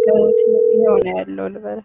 ንገሩት ይኸው ነው ያለው ልበላት።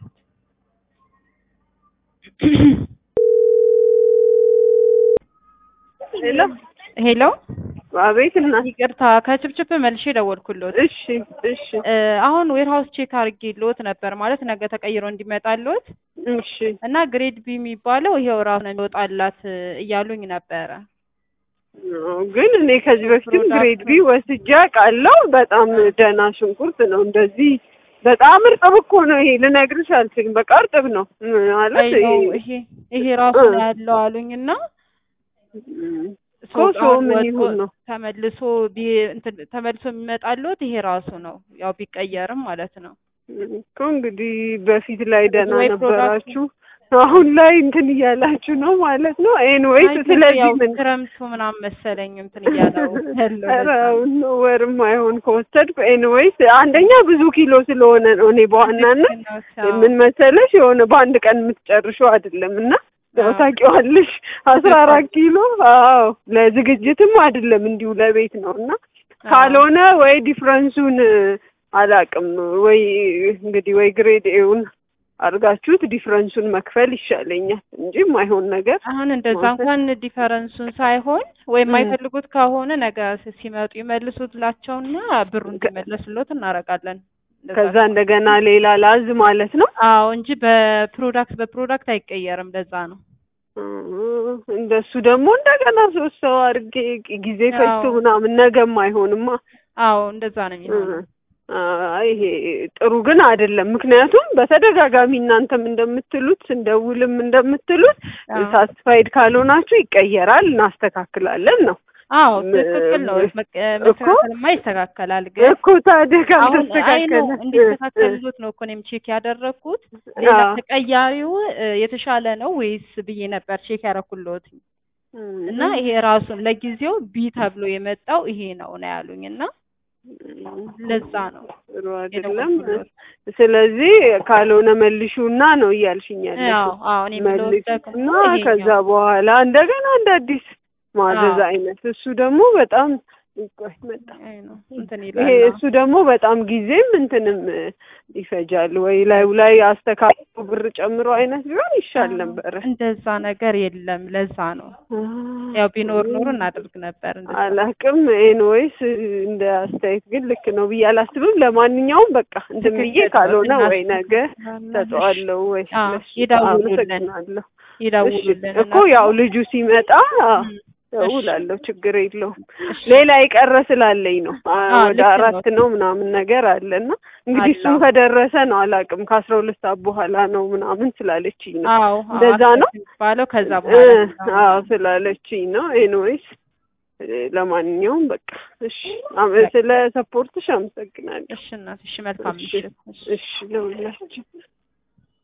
ሄሎ ሄሎ አቤት እናት። ይቅርታ ከችፕችፕ መልሼ ደወልኩልዎት። እሺ እሺ እ አሁን ዌርሃውስ ቼክ አድርጌልዎት ነበር ማለት ነገ ተቀይሮ እንዲመጣልዎት እሺ እና ግሬድ ቢ የሚባለው ይሄው ራሱ ነው የሚወጣላት እያሉኝ ነበረ። አዎ፣ ግን እኔ ከዚህ በፊትም ፕሮዳክቱ- ግሬድ ቢ ወስጄ አውቃለሁ። በጣም ደህና ሽንኩርት ነው። እንደዚህ በጣም እርጥብ እኮ ነው ይሄ ልነግርሽ አልችልም። በቃ እርጥብ ነው ማለት አይ ነው ይሄ- ይሄ ይሄ ራሱ እ። ነው ያለው አሉኝ እና እም፣ እኮ ሰው ሰው አሁን ምን ወጥቶ ይሁን ነው ተመልሶ ቢ እንትን ተመልሶ የሚመጣልዎት ይሄ ራሱ ነው ያው ቢቀየርም ማለት ነው። እኮ እንግዲህ በፊት ላይ ደህና ወይ ነበራችሁ፣ አሁን ላይ እንትን እያላችሁ ነው ማለት ነው። ኤንዌይስ አይ ስለዚህ ያው ምን ክረምቱ ምናምን መሰለኝ እንትን እያለው ያለው ኧረ ለዛ ነው። አሁን ነው ወርም አይሆን ከወሰድኩ። ኤንዌይስ አንደኛ ብዙ ኪሎ ስለሆነ ነው። እኔ በዋናነት ልክ ነው ሲያው። ምን መሰለሽ የሆነ በአንድ ቀን የምትጨርሺው አይደለም እና ያው አዎ። ታውቂዋለሽ አስራ አራት ኪሎ አዎ ለዝግጅትም አይደለም እንዲሁ ለቤት ነው እና ካልሆነ ወይ ዲፍረንሱን አላቅም ወይ እንግዲህ ወይ ግሬድ ኤውን አድርጋችሁት ዲፍረንሱን መክፈል ይሻለኛል እንጂ የማይሆን ነገር አሁን እንደዛ ማለት- እንኳን ዲፈረንሱን ሳይሆን ወይም እ። የማይፈልጉት ከሆነ ነገ ስ- ሲመጡ ይመልሱላቸውና ብሩ እንዲመለስሎት እናደርጋለን። እንደዛ ከዛ ከሆነ። እንደገና ሌላ ላዝ ማለት ነው አዎ እንጂ በፕሮዳክት በፕሮዳክት አይቀየርም። ለዛ ነው። እ፣ እንደሱ ደግሞ እንደገና ሶስት ሰው አድርጌ ጊዜ አዎ። ፈጅቶ ምናምን ነገም አይሆንማ አዎ እንደዛ ነው የሚሆነው። አይ ይሄ ጥሩ ግን አይደለም። ምክንያቱም በተደጋጋሚ እናንተም እንደምትሉት እንደውልም እንደምትሉት አዎ። ሳትስፋይድ ካልሆናችሁ ይቀየራል፣ እናስተካክላለን ነው አዎ ም- ትክክል ነው። መቀ- እኮ- መስተካከልማ ይስተካከላል። ግን እኮ ታዲያ አሁን አይ ነው ካልተስተካከለ እንዲስተካከልሎት ነው እኮ እኔም ቼክ ያደረግኩት። ሌላ አዎ። ተቀያሪው እ፣ የተሻለ ነው ወይስ ብዬ ነበር ቼክ ያደረኩልዎት እና ይሄ ራሱን ለጊዜው ቢ ተብሎ የመጣው ይሄ ነው ነው ያሉኝ እና ለዛ ነው ጥሩ አይደለም። የደወልኩልዎት። ስለዚህ ካልሆነ መልሹና ነው እያልሽኝ አዎ ያለሽው። አዎ እኔ የምለው ደግሞ መልሹና ከዛ ይሄኛው በኋላ እንደገና እንደ አዲስ ማዘዝ አዎ። አይነት እሱ ደግሞ በጣም ቆይ መጣ አይ ነው እንትን ይሄ ይላል። እሱ ደግሞ በጣም ጊዜም እንትንም እ፣ ይፈጃል። ወይ ላዩ ላይ አስተካክሎ ብር ጨምሮ አይነት ቢሆን ይሻል ነበረ። እንደዛ ነገር የለም። ለዛ ነው ያው ቢኖር ኖሮ እናደርግ ነበር። እንደዛ አላቅም ኤንዌይስ እንደ አስተያየት ግን ልክ ነው ብዬ አላስብም። ለማንኛውም በቃ እንትን ብዬ ትክክል ነው። ካልሆነ ወይ ነገ እናስተካክላለን። ሰጠዋለሁ ወይ አዎ፣ ለሱ ይደውሉልን። አመሰግናለሁ። ይደውሉልን እሺ፣ እኮ ያው ልጁ ሲመጣ እም፣ እደውላለሁ፣ ችግር የለውም። እሺ። ሌላ የቀረ ስላለኝ ነው አ- አዎ፣ ወደ ልክ አራት ነው። ነው ምናምን ነገር አለና እንግዲህ አለ። እሱም ከደረሰ ነው አላውቅም። ከአስራ ሁለት ሰዓት በኋላ ነው ምናምን ስላለችኝ ነው አዎ እንደዛ ነው የሚባለው ከዛ እ፣ በኋላ ነው። አዎ ስላለችኝ ነው። ኤንዌይስ ለማንኛውም በቃ እሺ፣ አመ- ስለ ሰፖርትሽ አመሰግናለሁ። እሺ እናት፣ እሺ መልካም እሺ፣ ምሽት። እሺ። እሺ ለሁላችሁ